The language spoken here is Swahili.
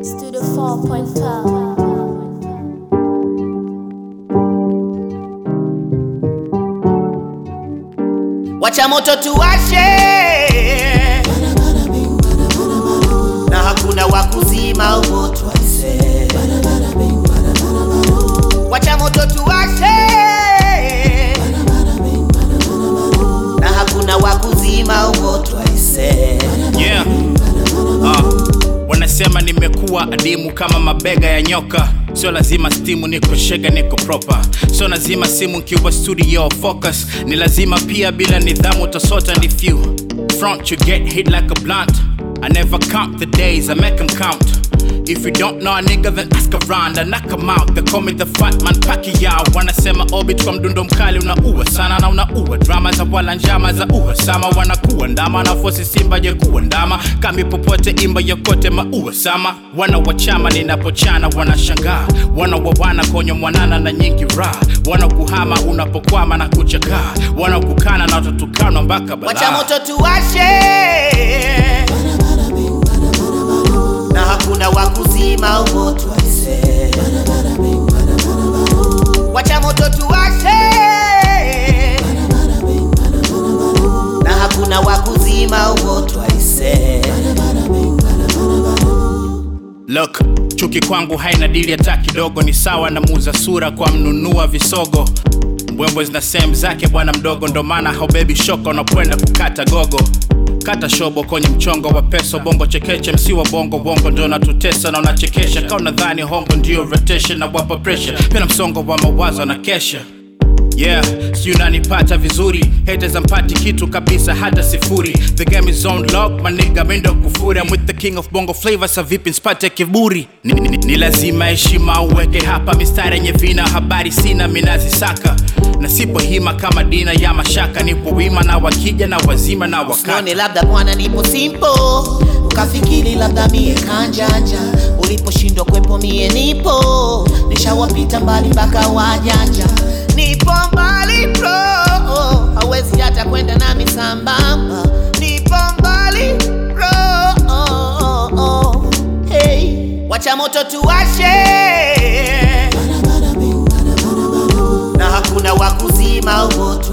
Studio 4.12. Wacha moto tuwashe, na hakuna wa kuzima moto aise. Wacha moto tuwashe, na hakuna wa kuzima moto aise. Yeah. Uh, wanasema nimekuwa adimu kama mabega ya nyoka sio lazima stimu niko shega niko proper sio lazima simu nkiwa studio focus ni lazima pia bila nidhamu utasota ni few front you get hit like a blunt I never count the days I make them count If you don't know a nigga then ask around I knock 'em out They call me the fat man Pacquiao Wanasema orbit kwa mdundo mkali unaua sana na unaua Drama za wala njama za uhasama Wanakuwa ndama na fosi simba je kuwa ndama Kami popote imba yokote maua sama Wana wachama ninapochana wanashangaa Wana wawana konyo mwanana na nyingi raha Wana kuhama unapokwama na kuchakaa Wana kukana na watotukanwa mpaka balaa Wacha moto tuwashe, na hakuna wa kuzima moto aise. Wacha moto tuwashe, na hakuna wa kuzima moto aise. Look, chuki kwangu haina dili hata kidogo, ni sawa na muuza sura kwa mnunua visogo. Mbwembwe zina sehemu zake bwana mdogo, ndo maana haubebi shoko unapoenda kukata gogo. Kata shobo kwenye mchongo wa peso, bongo chekeche, msi wa bongo bongo ndo natutesa na unachekesha. Kau nadhani hongo ndio rotation na wapa pressure, pena msongo wa mawazo na kesha Yeah, sijui unanipata vizuri haters ampati kitu kabisa hata sifuri The game is on lock, my nigga mendo kufuri I'm with the king of bongo flavor, sa vipi nsipate kiburi ni, ni, ni lazima heshima uweke hapa mistari yenye vina habari sina minazisaka na sipo hima kama dina ya mashaka nipo wima na wakija na wazima na wakati Usione labda bwana nipo simple, ukafikiri labda mie kanjanja. Uliposhindwa kwepo mie nipo, nishawapita mbali mpaka wajanja. Nipo mbali bro, hawezi hata kwenda nami sambamba. Nipo mbali bro, hey. Wacha moto tuwashe, na hakuna wa kuzima moto